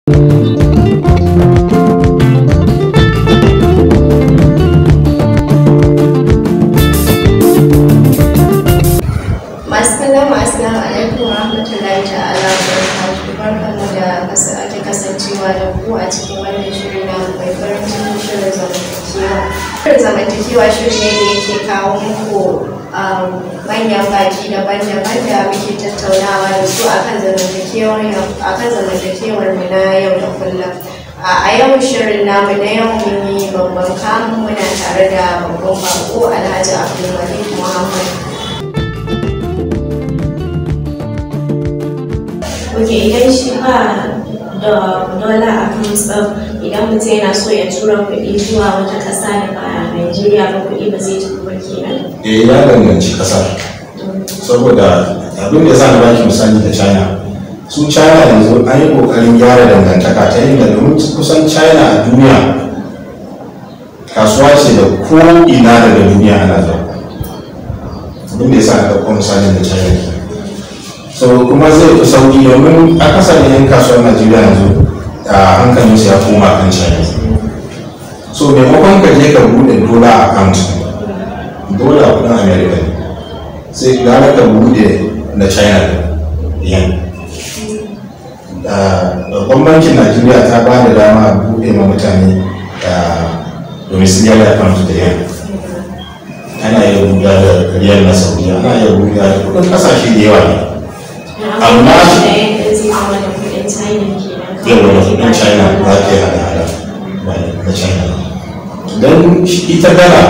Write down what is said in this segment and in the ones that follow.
masu kallon mu assalamu alaikum wa rahmatullahi ta'ala wa barakatuhu barkanmu da ake kasancewa da ku a cikin wannan shiri na mai farin cikin shirin zamantakewa shirin zamantakewa shiri ne da yake kawo muku manyan baki daban-daban da muke tattaunawa da su akan zamantakewar akan zamantakewar mu na yau da kullum a yau shirin namu na yau mun yi babban kamun muna tare da babban bako alhaji abdulmalik muhammad ok idan shi ba da dola a kan idan mutum yana so ya tura kuɗi zuwa wata ƙasa da ba Najeriya ba kuɗi ba zai tafi ba kenan. eh ya danganci kasar saboda abin da ya sa na baki misali da china su china yanzu an yi kokarin gyara dangantaka ta inda domin kusan china a duniya kasuwa ce da ko ina daga duniya ana zuwa abin da ya sa na ɗauko misalin da china ke so kuma zai fi sauki domin akasarin yan kasuwar najeriya yanzu a hankalinsu ya koma kan china so maimakon ka je ka buɗe dola account dola kudin america ne sai gara ka buɗe na china yan babban bankin najeriya ta ba da dama a buɗe ma mutane da domiciliary account da yan ana iya buɗe da riyal na saudiya ana iya buɗe da kudin kasashe da yawa ne amma da yadda zai zama da kuɗin China kenan. yawa da kudin china za ka yi hada-hada ba na china don ita dala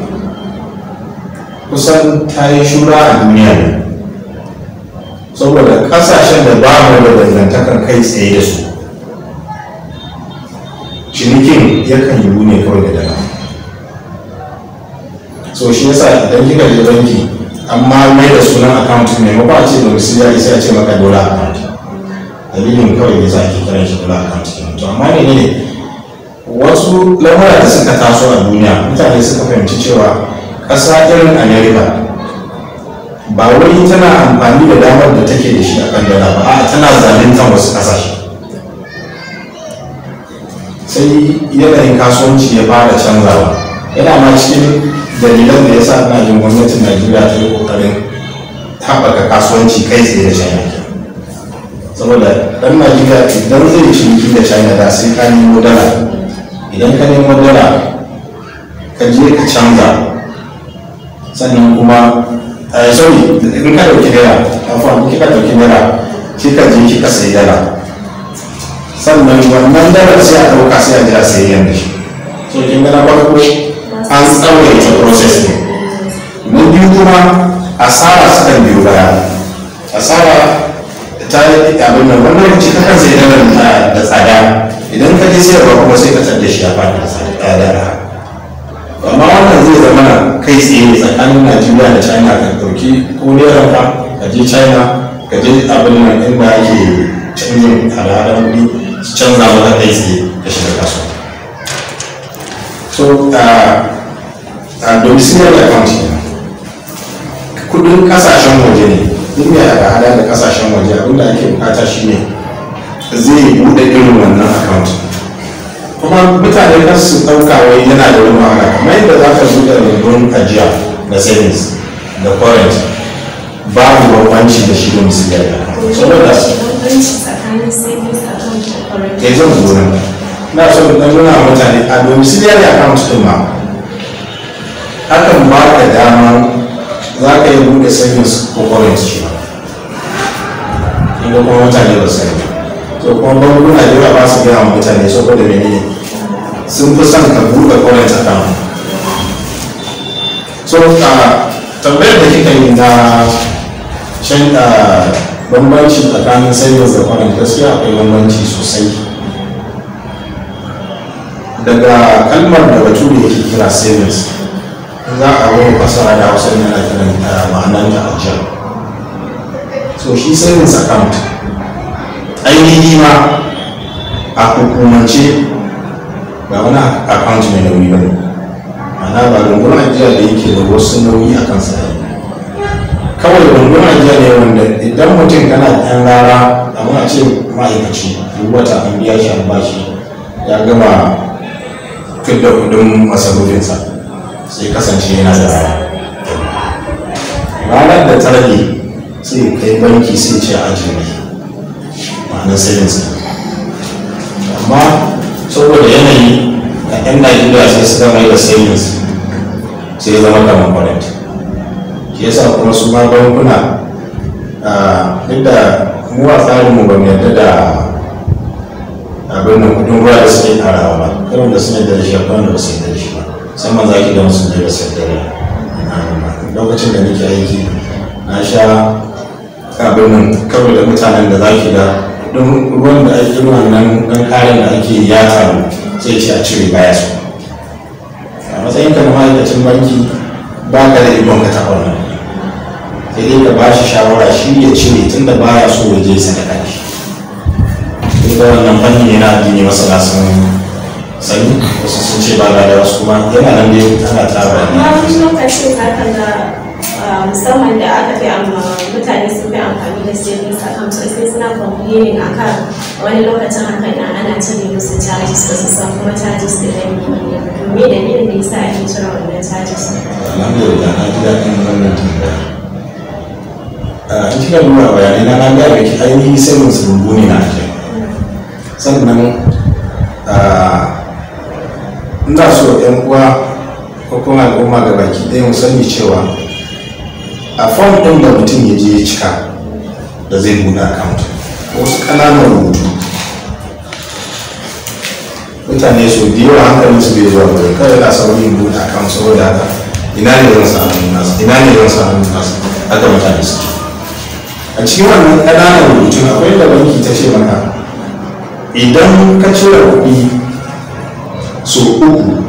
kusan ta yi shura a duniya ne saboda kasashen da ba mu da dangantakar kai tsaye da su cinikin yakan yiwu ne kawai da dala so shi yasa idan kika je banki amma mai da sunan account ne ma ba a ce domiciliary sai a ce maka dola account dalilin kawai ne za a ke kiran shi dola account kenan to amma ne ne wasu lamura da suka taso a duniya mutane suka fahimci cewa ƙasa irin america ba wai tana amfani da damar da take da shi a kan dala ba a tana zaluntan wasu ƙasashe sai yanayin kasuwanci ya fara canzawa yana ma cikin dalilan da ya sa ina jin gwamnatin najeriya ta yi ƙoƙarin haɓaka kasuwanci kai tsaye da china saboda ɗan najeriya idan zai ciniki da china da sai ka nemo dala idan ka nemo dala ka je ka canza sannan kuma a sorry in ka dauki dala afuwa kika dauki dala kika je kika sayi dala sannan wannan dalar sai a dauka sai a je a sayi yan da shi so kin ga na farko an tsawaita process ne na biyu kuma asara sukan biyo baya asara ta yi abin nan wannan lokaci kakan sayi dalar da tsada idan ka je sayarwa kuma sai ka da shi a fadi tsada amma wannan zai zama na kai tsaye tsakanin najeriya da china ka dauki ko naira ka ka je china ka je abin nan inda ake canjin hada-hadar kuɗi su canza maka kai tsaye ka shiga kasuwa so a domiciliary account kudin kasashen waje ne duk mai hada-hada da kasashen waje abinda ake bukata shine zai bude irin wannan account kuma mutane kan su ɗauka wai yana da wani wahala kamar yadda za ka buɗe rumbun ajiya da savings da current babu bambanci da shi domiciliary account saboda bambanci tsakanin savings account da current ke zan zo nan na so da nuna wa mutane a domiciliary account din ma hakan ba ka dama za ka yi buɗe savings ko current shi ba inda kuma mutane ba su sani ba to kuma bankuna da yawa ba su gaya wa mutane saboda menene sun fi son ka buɗe current account so a tambayar da kika yi na can bambanci tsakanin savings da current gaskiya akwai bambanci sosai daga kalmar da bature yake kira savings za a wani fasara da hausa ne ana kiran ma'anar da ajiya so shi savings account ainihi ma a hukumance ba wani account mai nauyi ba ne ma'ana ba rungun ajiya da yake da wasu nauyi a kansa ne kawai rungun ajiya ne wanda idan mutum kana da ɗan rara amma a ce ma'aikaci duk wata an biya shi an bashi ya gama fidda kudin masarufinsa sai kasance yana da ranar da ta rage sai kai banki sai ce a ajiye ma'anar savings amma saboda yanayi a 'yan najeriya sai suka mai da savings sai zama kamar current shi yasa kuma su ma bankuna duk da mu a tsarinmu ba mu yarda da abin nan kudin ruwa da suke karawa ba karin da sun yarda da shi akwai wanda ba su yarda da shi ba musamman za ki ga musu da su yarda da lokacin da nake aiki na sha abin nan kawai da mutanen da za ki ga kudin ruwan da ake wannan dan kayan da ake ya taru sai ce a cire baya su a matsayin ka na ma'aikacin banki ba ka da ikon ka taɓa wannan sai dai ka ba shi shawara shi ya cire tun da baya so ya je sadaka da shi sai da wannan fanni ne na addini masana sun sani wasu sun ce ba da wasu kuma yana nan dai ana tara amma wani lokacin za ka ga musamman da aka fi amma mutane sun fi amfani da savings account sai suna complaining akan wani lokacin haka na ana cire musu charges ba su san kuma charges da ɗan ne to me dalilin da yasa ake cire wannan charges alhamdulillah na ji daɗin wannan tambaya a in kika nuna bayanai na na gaya miki ainihi sai mun rubu ne na ake sannan ina so yan uwa ko kuma al'umma ga baki ɗaya mu sani cewa a fom ɗin da mutum ya je ya cika da zai buɗe account wasu ƙananan rubutu mutane su da yawa hankalin su bai zuwa bari kawai na saurin buɗe account saboda haka ina ne zan samu nasa ina ne zan samu nasa haka mutane su a cikin wannan ƙananan rubutun akwai da banki ta ce maka idan ka cire kuɗi so uku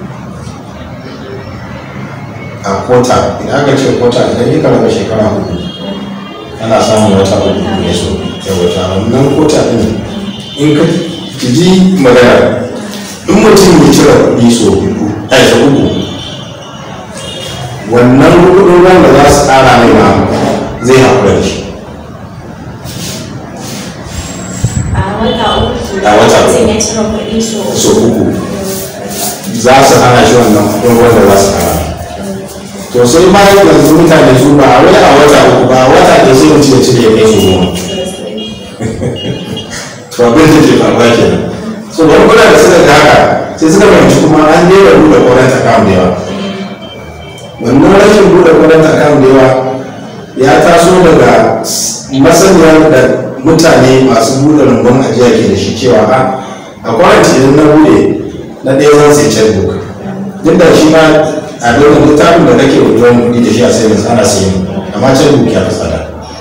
a kota idan aka ce kota idan yi karɓar shekara hudu ana samun wata uku ne so ya wata wannan kota ɗin in ka ji magana in mutum ya cire kuɗi so uku a so uku wannan kuɗin ruwan da za su ƙara mai ma zai haƙura da shi a wata uku A wata uku. mutum ya cire kuɗi so so uku za su hana shi wannan kuɗin ruwan da za su ƙara to sai ma yanzu mutane su ba a wai a wata uku ba a wata da sai mutum ya cire ya kai su goma to abin da ke faruwa kenan so bankuna da suka ga haka sai suka fahimci kuma an daina buɗe current account da yawa wannan rashin buɗe current account da yawa ya taso daga masaniyar da mutane masu buɗe rumbun ajiya ke da shi cewa a a current idan na buɗe na ɗaya zan sai checkbook duk da shi ma a dole littafin da kake wajen kuɗi da shi a savings ana sayan amma checkbook ya fi tsada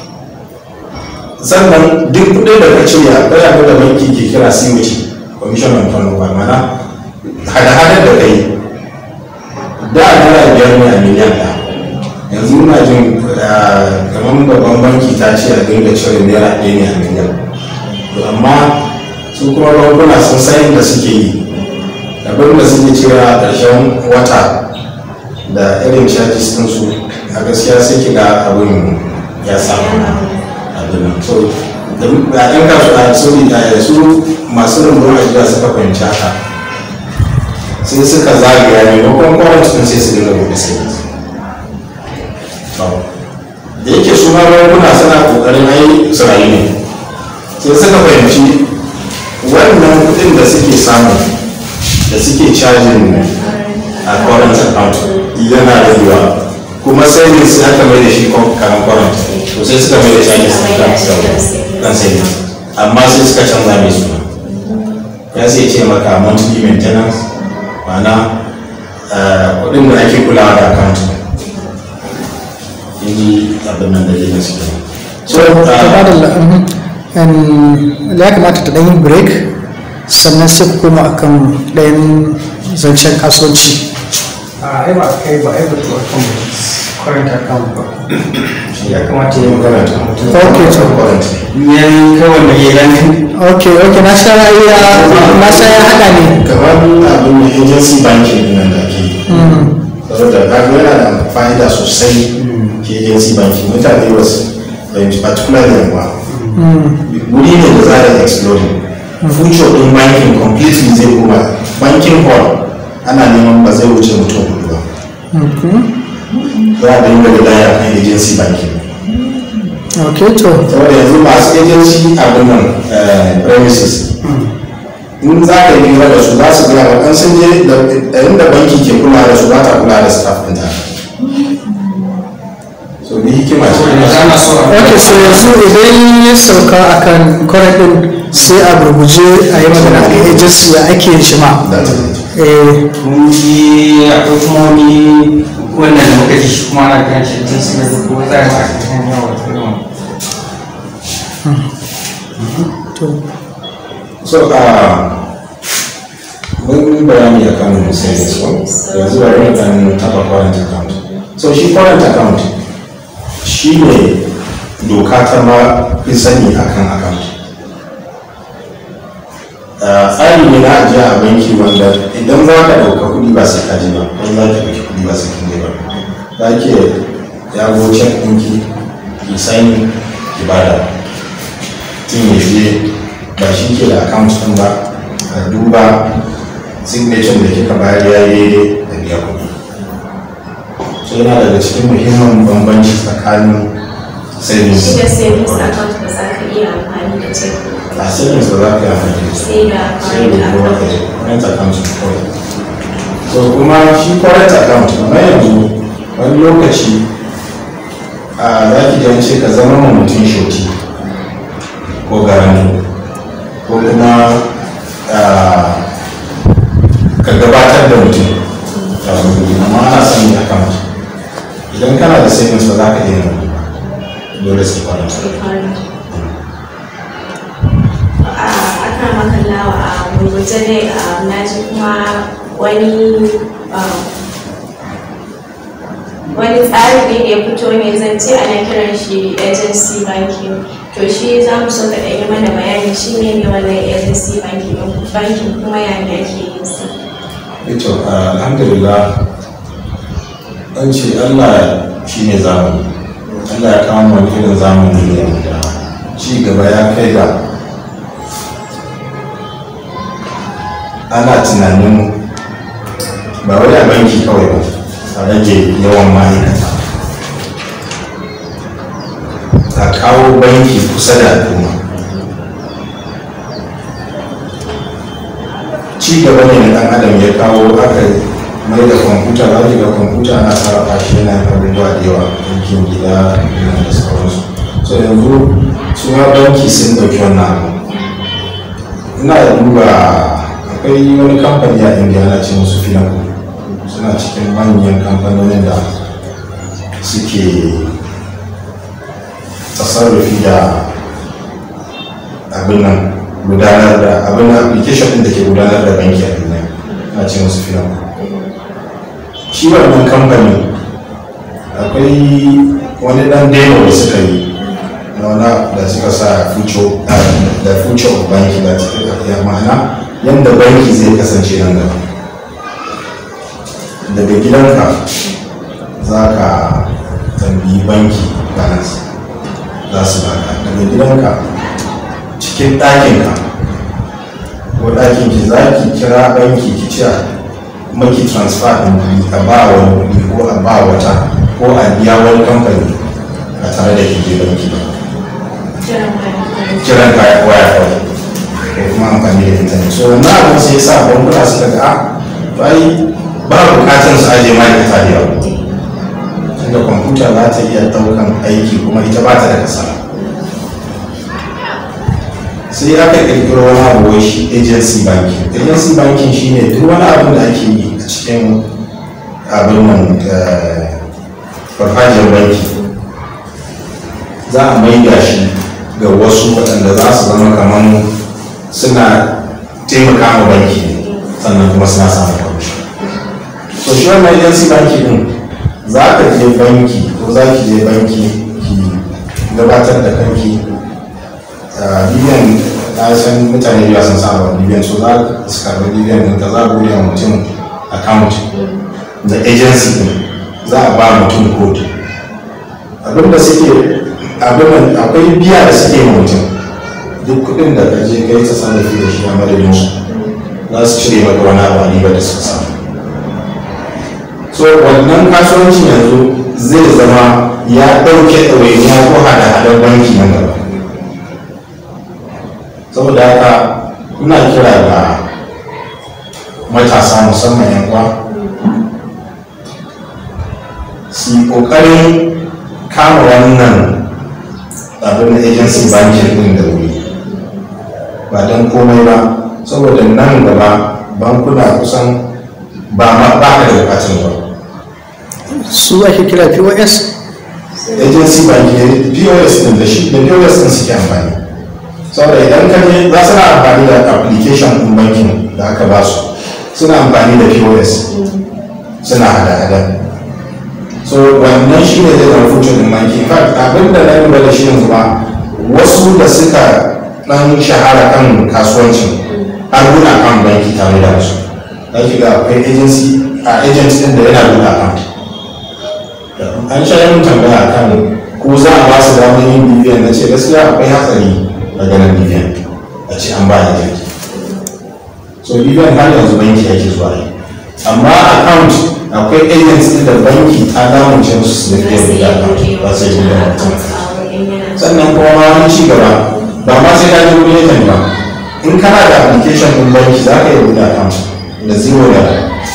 sannan duk kudin da ka cire akwai abin da banki ke kira COT commission on turnover mana hada-hadar da kai da naira biyar ne a miliyan ɗaya yanzu muna jin ah, kamar babban banki ta ce a dinga cire naira ɗaya ne a miliyan to amma su kuma bankuna sun san da suke yi abin da suke cire a ƙarshen wata da irin charges ɗinsu a gaskiya sai ki ga abin ya samu abin nan so da da ɗan kasuwa sorry da su masu rumbun ajiya suka fahimci haka sai suka zagaya maimakon kwarantun sai su dinga buɗe sai da yake su ma bankuna suna ƙoƙarin ai su rayu ne sai suka fahimci wannan kuɗin da suke samu da suke cajin a current account yana ragewa kuma sai ne sai aka mai da shi karan current to sai suka mai da shi ake kan sai amma sai suka canza mai suna ya sai ce maka monthly maintenance ma'ana eh, kuɗin da ake kulawa da account inji abin nan da ke su so da ya kamata ta ɗan yi break sannan sai ku koma akan ɗayan zancen kasuwanci a ai ba kai ba ai ba to akan current account ba ya kamata ya magana ta mutum Okay, to. yan kai wanda ya gani ok ok na sha ya na sha ya haɗa ne kamar abin da agency banking din nan da ake yi saboda kaga yana da fa'ida sosai ke agency banking mutane wasu fahimci particularly yamma wuri ne da za a exploding future din bankin completely zai koma bankin hall ana neman ba zai wuce mutum hudu ba za a dinga da daya kan agency banking ok to saboda yanzu masu agency abin nan eh, premises in za ka yi hira da su za su gaya wa sun je da inda banki ke kula da su ba ta kula da staff ɗinta so ni hikima ce ana so a ok so yanzu idan ya sauka akan current din sai a gurguje a yi magana a agency ya ake yin shi ma da ta eh mun ji akwai kuma wani wannan da muka ji shi kuma ana kan shi tun su da ko za a yi a kan yawa irin to so uh, mun yi bayani a kan savings ko yanzu bari mu dan taba current account so shi current account shi ne doka ta ma fi sani akan account Uh, tsari ne na ajiya a banki wanda idan za ka ɗauka kuɗi ba sai ka je ba ko za ki ɗauki kuɗi ba sai kin je ba za ki yago cek ɗinki ki sani ki bada tun ya je ba shi ke da account ɗin ba a duba signature da kika bayar ya yi daidai da biya kuɗi so yana daga cikin muhimmin bambanci tsakanin savings shi da savings account ba za ka iya amfani da check a savings ba za ka yi amfani da su sai da sai current da kuma account ka current account ne kawai so kuma shi current account na yanzu wani lokaci a za ki ji an ce ka zama ma mutum shoti ko garanto ko kuma ah, ka gabatar da mutum kafin kuɗi amma ana son yi account idan kana da savings ba za ka iya yin wani ba dole sai current account akan makallawa a gurguje dai na ji kuma wani um, wani tsari ne da ya fito ne zan ce ana kiran shi agency banking to shi za mu so ka ɗanyi mana bayani shi ne ne wannan agency banking ɗin banking kuma ya ne ake yin sa ito alhamdulillah an ce allah shi ne zamani allah ya kawo wani irin zamani ne da ci gaba ya kai da ana tunanin ba wai a banki kawai ba a rage yawan ma'aikata a kawo banki kusa da al'umma ci gaba ne na dan adam ya kawo aka mai da kwamfuta za ki ga kwamfuta na sarrafa shi yana yin abubuwa da yawa aikin gida yana da sauransu so yanzu su ma banki sun ɗauki wannan abu ina da duba akwai wani kamfani a indiya ana ce musu filan suna cikin manyan kamfanonin da suke tasarrufi da abin nan gudanar da abin nan application din da ke gudanar da banki a duniya ana ce musu filan shi wannan kamfani akwai wani dan demo da suka yi na wani abu da suka sa future da future of banki da ya ma'ana yadda banki zai kasance nan gaba daga gidanka za ka tambayi banki balance za su baka daga gidanka cikin ɗakinka ko ɗakinki za ki kira banki ki ce maki transfer ɗin kuɗi a ba wani kuɗi ko a ba wata ko a biya wani kamfani a tare da ki je banki ba kiran wani kiran kaya waya kawai ko kuma amfani da intanet so wannan abin sai sa bankuna suka ga a bai ba bukatar su aje ma'aikata da yawa tunda kwamfuta za ta iya daukan aiki kuma ita ba ta da kasala sai aka kirkiro wani abu wai shi agency banking agency banking shine duk wani abin da ake yi a cikin abin nan eh, farfajiyar banki za a maida shi ga wasu waɗanda za su zama kamar suna taimaka ma banki ne sannan kuma suna samun kwamishin so shi wannan agency banki din za ka je banki ko za ki je banki ki gabatar da kanki a bibiyan na san mutane biya sun sa wa bibiyan so za su karɓi bibiyan din ka za a buɗe wa mutum account da agency din za a ba mutum code abinda suke abin akwai biya da suke ma mutum duk kuɗin da ka je kai ta sarrafi da shi a madadin su za su cire maka wani abu a riba da suka samu so wannan kasuwanci yanzu zai zama ya ɗauke ɗawainiya ko hada-hadar banki nan gaba saboda haka ina kira ga matasa musamman yan uwa su yi ƙoƙarin kama wannan abin da agency banking din da wuri ba don komai ba saboda nan gaba bankuna kusan ba ma ba ka da bukatun ba su ake kira pos agency banking pos din da shi da pos din suke amfani saboda idan ka je za su na amfani da application din banking da aka ba su suna amfani da pos suna hada-hada so wannan shi ne zai zama future din banki in fact abin da na lura da shi yanzu ma wasu da suka dan shahara kan kasuwancin har buɗe account banki tare da su za ki ga akwai agency a agent din da yana buɗe account an sha yin tambaya kan ko za a ba su damar yin bibiyan na ce gaskiya akwai hatsari a ganin bibiyan a ce an ba agent so bibiyan har yanzu banki ake zuwa yi amma account akwai agents ɗin da banki ta damunce musu su da fiye da account ba sai yi da mutum sannan kuma ma wani ci gaba ba ma sai ka je wani agent ba in kana da application ɗin banki za ka yi buɗe account da zero da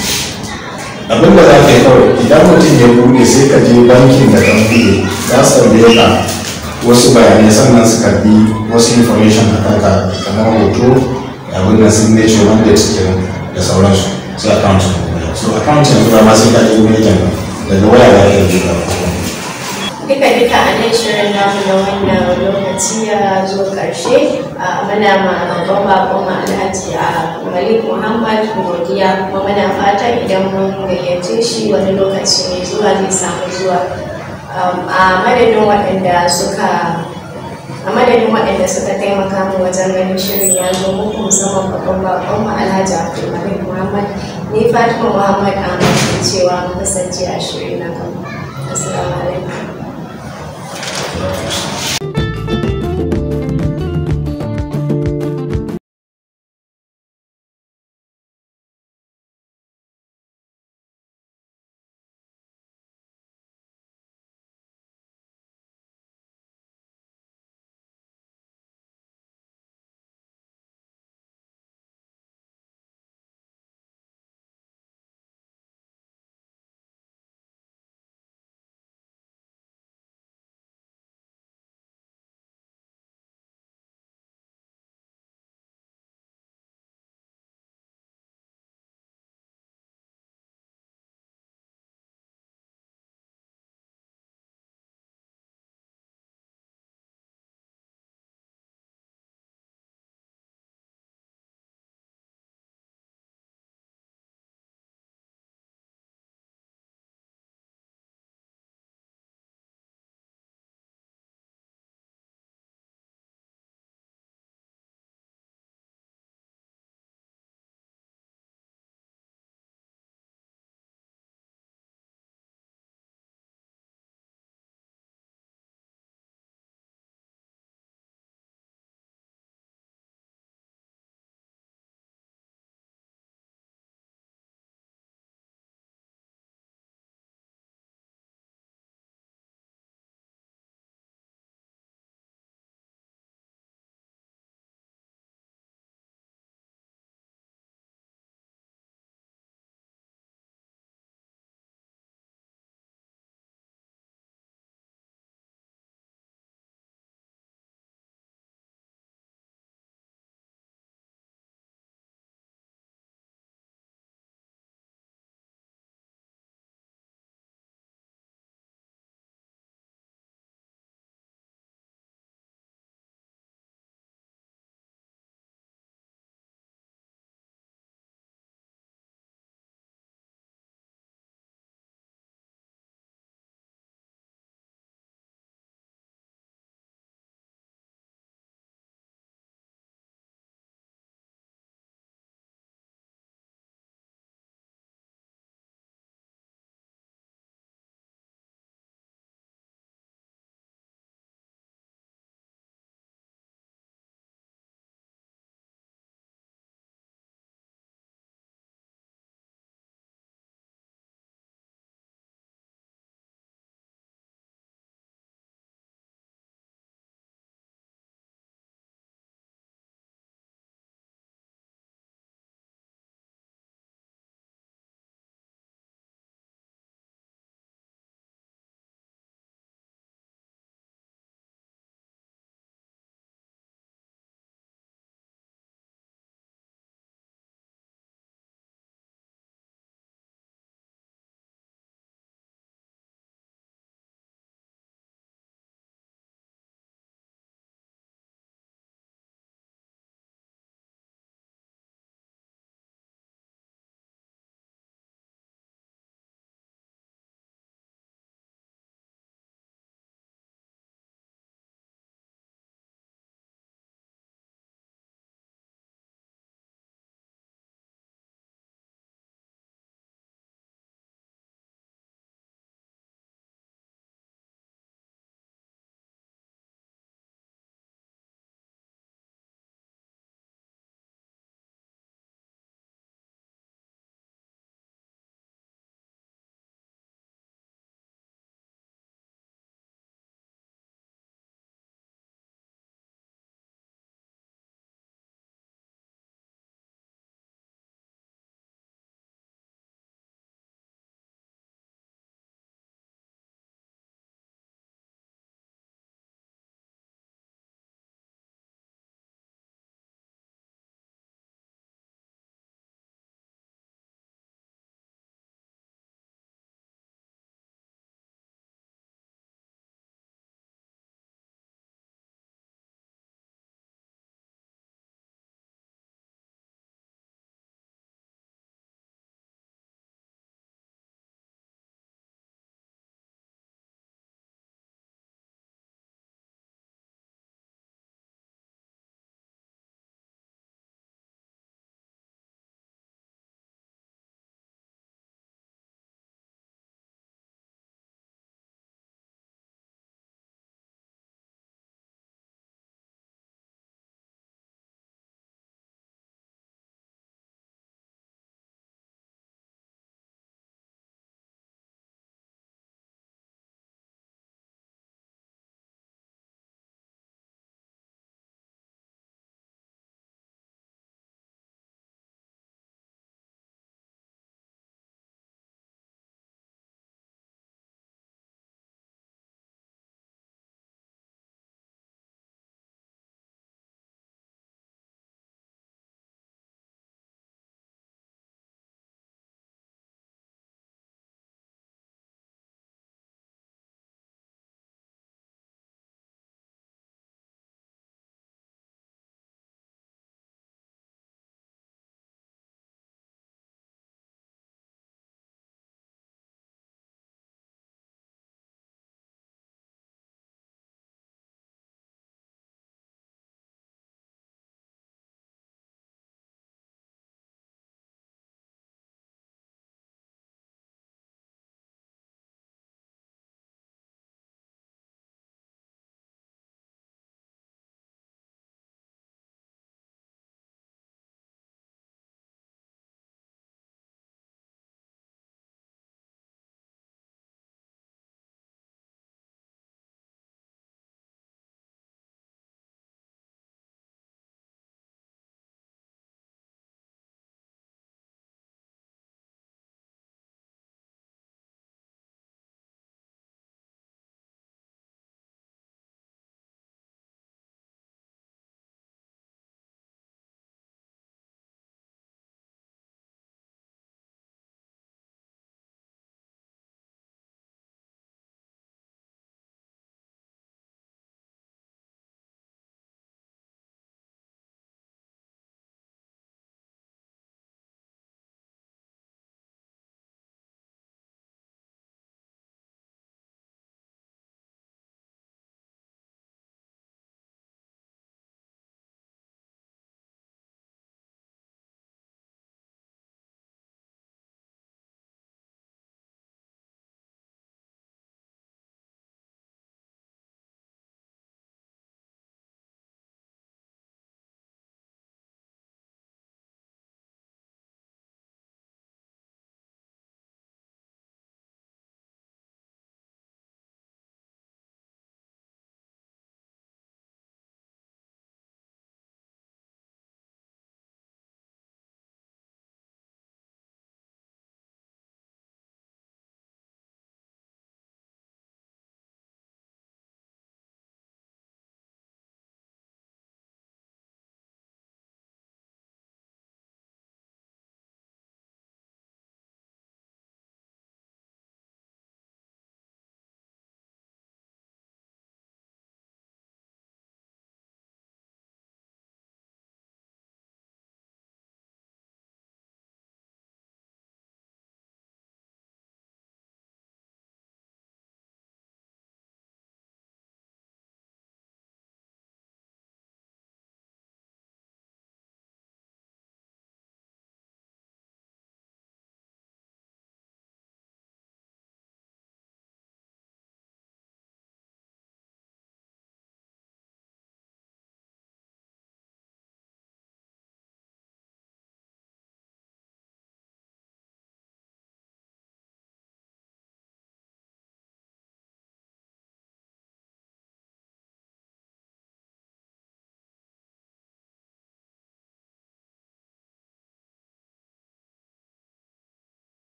abin da za ka yi kawai idan mutum ya buɗe sai ka je bankin da kan buɗe za su tambaye ka wasu bayanai sannan su karbi wasu information a kanka kamar hoto abin da signature wanda suke da sauransu sai account so account yanzu ba ma sai ka je wani agent ba daga waya za ka yi buɗe duka duka a nan shirin namu na wannan lokaci ya zo ƙarshe a muna ma babban bakon mu alhaji a malik muhammad godiya kuma muna fatan idan mun gayyace shi wani lokaci mai zuwa zai samu zuwa a madadin waɗanda suka a madadin waɗanda suka taimaka mu wajen ganin shirin ya zo muku musamman babban bakon mu alhaji abdulmalik muhammad ni fatima muhammad ahmad ke cewa mu kasance a shirin na gaba assalamu alaikum